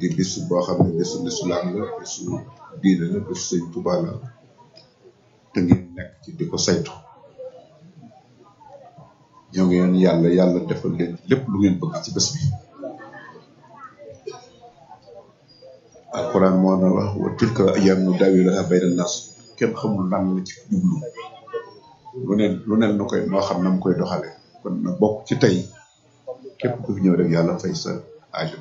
di bis boo xam ne bisu lislaam la bisu diine la bisu sëñ Tuubaa la te ngeen nekk ci di ko saytu ñoo ngi yoon yàlla yàlla defal leen lépp lu ngeen bëgg ci bés bi alquran moo na wax wa tilka ayyaamu nudaawiluhaa bayna naas kenn xamul lan la ci jublu lu ne lu ne na koy moo xam na mu koy doxale kon na bokk ci tey képp ku fi ñëw rek yàlla fay sa aajo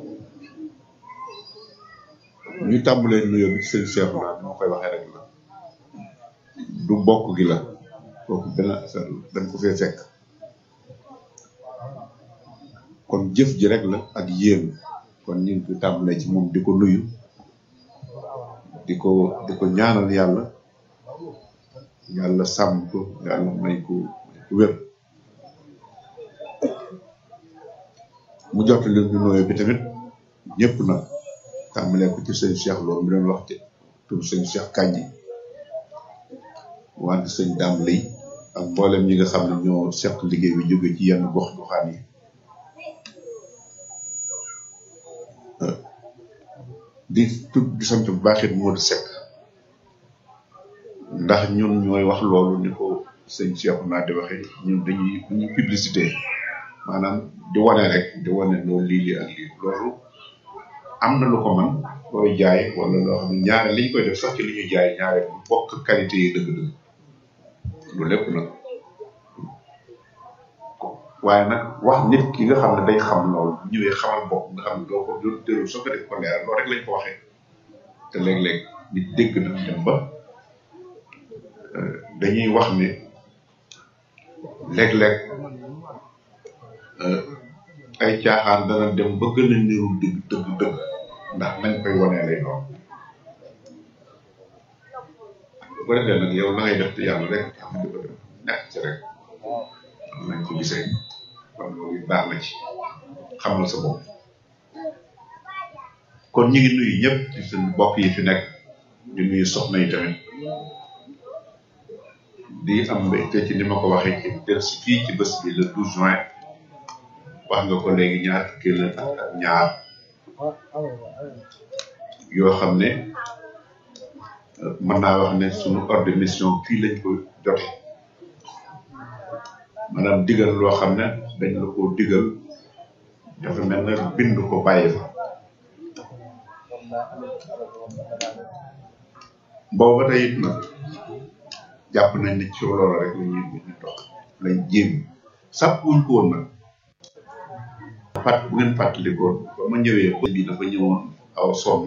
ñu tàmbalee nuyoo bi ci sëñ Cheikh naa ni ma koy waxee rek la du bokk gi la kooku benn affaire la dañ ko fee fekk kon jëf ji rek la ak yéen kon ñu ngi ko tàmbalee ci moom di ko nuyu di ko di ko ñaanal yàlla yàlla sàmm ko yàlla may ko may ko wér mu jot leen ñu nuyoo bi tamit ñëpp nag tàmbalee ko ci sëñ Cheikh loolu mi doon wax ci tur sëñ Cheikh Kandji wante sëñ Dame Lay ak mboolem ñi nga xam ne ñoo seq liggéey bi jóge ci yenn gox goxaan yi di tudd di sant bu baax it Modou Seck ndax ñun ñooy wax loolu ni ko sëñ Cheikh naa di waxee ñun dañuy dañuy publicité maanaam di wane rek di wane loolu lii lii ak lii loolu am na lu ko man looy jaay wala loo xam ne ñaare liñ koy def sax ci li ñuy jaay ñaare bu bokk qualité yi dëgg-dëgg lu lépp nag waaye nag wax nit ki nga xam ne day xam loolu bu ñëwee xamal bopp nga xam ne doo ko doo tëru soo ko def ko leeral loolu rek lañ ko waxee te léeg-léeg nit dégg na dem ba dañuy wax ne léeg-léeg ay caaxaan dana dem ba gën a niru dëgg dëgg dëgg ndax nañ koy wanee lay doon bu ko defee nag yow la ngay def te yàlla rek am di ko def nekk ci rek am nañ ko gisee kon loolu baax na ci xamal sa bopp kon ñu ngi nuyu ñëpp ci seen bokk yi fi nekk di nuyu soxna yi tamit di am mbégte ci ni ma ko waxee ci del si fii ci bés bi le 12 juin wax nga ko léegi ñaar fukki la ak ñaar yoo xam ne mën naa wax ne suñu ordre de mission fii lañ ko jote maanaam digal loo xam ne dañ la ko digal dafa mel ne bind ko bàyyi fa boobu ba tey it nag jàpp nañ ne ci loolu rek la ñuy ñu dox lañ jéem sàppuñ ko woon nag fàtt bu ngeen fàttalikoon ba ma ñëwee ba bi dafa ñëwoon aw sonn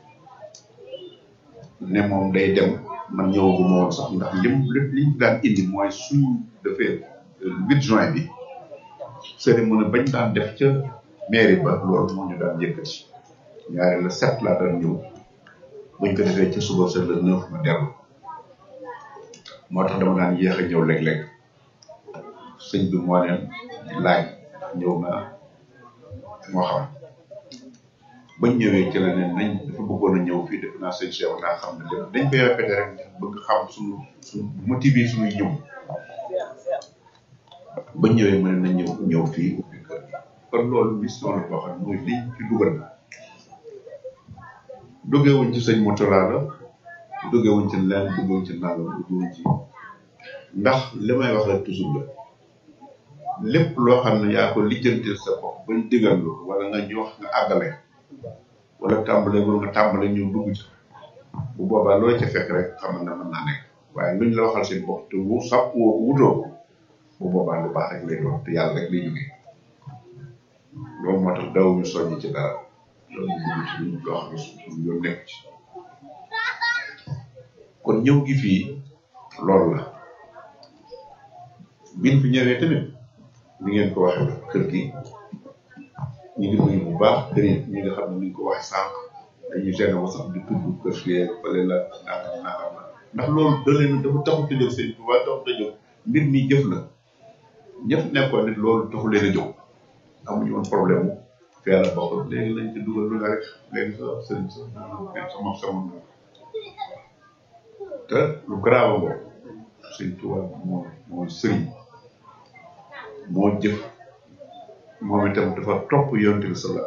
ne moom day dem man ñëwaguma woon sax ndax lim lépp liñ daan indi mooy suñ defee huit juin bi cérémonie bañ daan def ca mairie ba loolu moo ñu daan yëkkati ñaare le sept laa daan ñëw buñ ko defee ca suba sa le neuf ma dellu moo tax dama daan yéex a ñëw léeg-léeg sëñ bi moo leen laaj ñëw na moo xam bañ ñëwee ci la ne nañ dafa bëggoon a ñëw fii def naa sëñ Cheikh naa xam ne lépp dañ koy répété rek bëgg xam suñu suñu motivé suñuy ñëw bañ ñëwee mu ne nañ ñëw ñëw fii ubbi kër gi kon loolu mission la boo xam ne mooy liñ ci dugal duggewuñ ci sëñ Moutala la duggewuñ ci leen duggewuñ ci nangam duggewuñ ci ndax li may wax rek toujours la lépp loo xam ne yaa ko lijjantil sa bopp bañ digal lu wala nga ñu wax nga àggale wala tàmbale wala nga tàmbale ñu dugg ci bu boobaa looy ca fekk rek xam na mën naa nekk waaye luñ la waxal seen bopp te wu sàpp woo wutoo ko bu boobaa lu baax rek lay doon te yàlla rek lay jógee loolu moo tax daw ñu soññ ci dara loolu ñu dugg ci luñ loo xam ne suñu yoon nekk ci kon ñëw gi fii loolu la biñ fi ñëwee tamit ni ngeen ko waxee kër gi ñu ngi nuyu bu baax këri ñi nga xam ne ni ñu ko waxee sànq dañuy gën a sax di tudd kër fii fële la nangam nangam la ndax loolu da leen dafa taxut a jóg seen tubaab taxut a jóg mbir mi jëf la ñëpp nekkoon nit loolu taxu leen a jóg amuñu woon problème mu fee la bokk léegi lañ ci dugal lu nga rek léegi sa sëriñ sa sama sama te lu grave boobu sëñ tubaab moo moo sëriñ moo jëf moom itam dafa topp yonte bi sallallahu